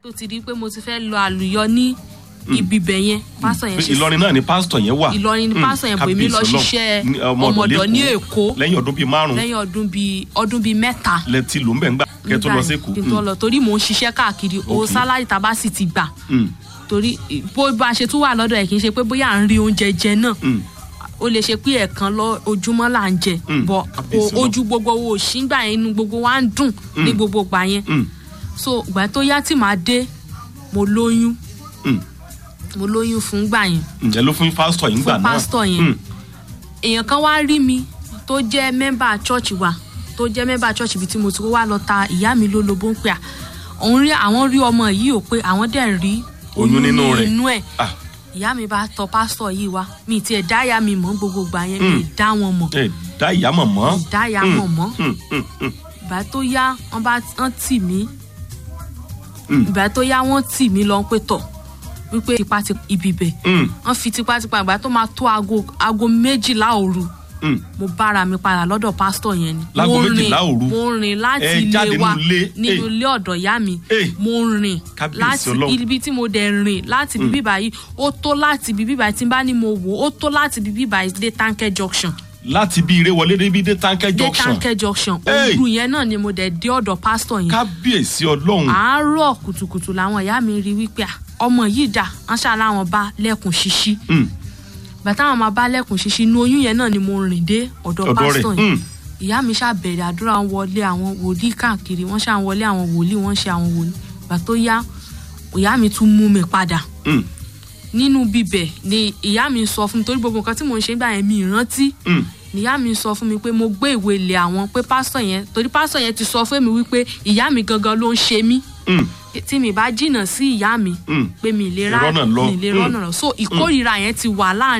tó ti di pé mo ti fẹ́ lọ àlùyọ ní ibi bẹ̀ yẹn pásítọ̀ yẹn ṣe ìlọrin náà ni pásítọ̀ yẹn wà Ìlọrin ni Mm, pásítọ̀ yẹn pè mí lọ kábíyèsí ṣiṣẹ́ Ọlọ́run. Ní, ọmọ ọmọdọ̀ ní lẹ́kọ̀ọ́. Èkó lẹ́yìn ọdún bíi márùn-ún lẹ́yìn ọdún bíi ọdún bíi mẹ́ta lẹ́tí ló ń bẹ̀ ń gbà kẹ́ tó lọ nígbà sí yẹn, èkó kí n tó lọ torí mò ń ṣiṣẹ́ káàkiri owó Ok. sálárì tá a bá sì ti gbà Mm, torí bó bá a ṣe tún wà lọ́dọ̀ ẹ̀ kì í ṣe pé bóyá à ń rí oúnjẹ jẹ náà mm, ó lè ṣe pé ẹ̀ẹ̀kan lọ ojúmọ́ là ń jẹ Mm, bọ̀ kábíyèsí o- ojú gbogbo wo òṣìngbà yẹn inú gbogbo wa ń dùn ní gbogbo gbà yẹn mm, so ìgbà tó yá tí màá dé mo lóyún mm. mo lóyún fún gbà yẹn ǹjẹ́ ló fún pásítọ̀ yìí ń gbà Fún náà pásítọ̀ yẹn. Mm, èèyàn kan wá rí mi tó jẹ́ mẹ́mbà church wa tó jẹ́ mẹ́mbà church ibi tí mo ti wá lọ ta ìyá mi lólobó ń pè à òun rí àwọn rí ọmọ yìí ò pé àwọn dẹ̀ rí Oyún nínú rẹ̀. inú ẹ̀ ah, ìyá mi bá tọ pásítọ̀ yìí wá mi ì tiẹ̀ dá ìyá mi mọ̀ gbogbo gbà yẹn mi ì dá wọn mọ̀ ẹ dá ìyá mọ̀ mọ́. mi ì dá ìyá mọ̀ mọ́ Mm, mm, mm, ìgbà tó yá wọn bá wọn tì mí Mm. ìgbà tó yá wọn tì mí lọ pé tọ̀ wípé tipátipá ibi bẹ̀ mm, wọn fi tipátipá ìgbà tó máa tó aago aago méjìlá òru mm. mo bára mi padà lọ́dọ̀ pásítọ̀ yẹn ni. Láago Mo rìn- méjìlá òru? mo rìn láti Ẹ ilé jáde wa nínú ilé? nínú Ey. ilé ọ̀dọ̀ ìyá mi Ey. mo rìn Kábíyèsí láti Ọlọ́run. ibi tí mo dẹ̀ rìn láti bíbí báyìí ó tó láti bíbí báyìí tí n bá ní mo wò ó tó láti bíbí báyìí dé táǹkẹ́ junction láti bí ire wọlé débi dé táǹkẹ́ dé junction táǹkẹ́ junction Ey. òru yẹn náà ni mo dẹ̀ dé ọ̀dọ̀ pásítọ̀ yẹn kábíyèsí ọlọ́run àárọ̀ kùtùkùtù làwọn ìyá mi rí wípé à, ọmọ yìí dà wọ́n ṣàlàwọn bá lẹ́kùn ṣíṣí Mm, bàtà àwọn máa bá lẹ́kùn ṣíṣí inú oyún yẹn náà ni mo rìn dé ọ̀dọ̀ ọ̀dọ̀ rẹ̀ pásítọ̀ yẹn Mm, ìyá mi ṣáà bẹ̀rẹ̀ àdúrà wọn wọlé àwọn wòlíì káàkiri wọ́n ṣáà ń wọlé àwọn wòlíì wọ́n ṣe àwọn wòlíì ìgbà tó yá ìyá mi tún mú mi padà mm, nínú bíbẹ̀ ni ìyá mi sọ fún mi torí gbogbo nǹkan tí mò ń ṣe gbà yẹn mi ì rántí mm. ni ìyá mi sọ fún mi pé mo gbé ìwé ilé àwọn pé pásítọ̀ yẹn torí pásítọ̀ yẹn ti sọ fún mi wípé ìyá mi gangan ló ń ṣe mí Mm, tí mi bá jìnnà sí ìyá mi mm. pé mi ì lè rá Ìrọ́nà lọ. mi ì lè Mm. rọ́nà lọ so ìkórìíra yẹn ti wà láàrin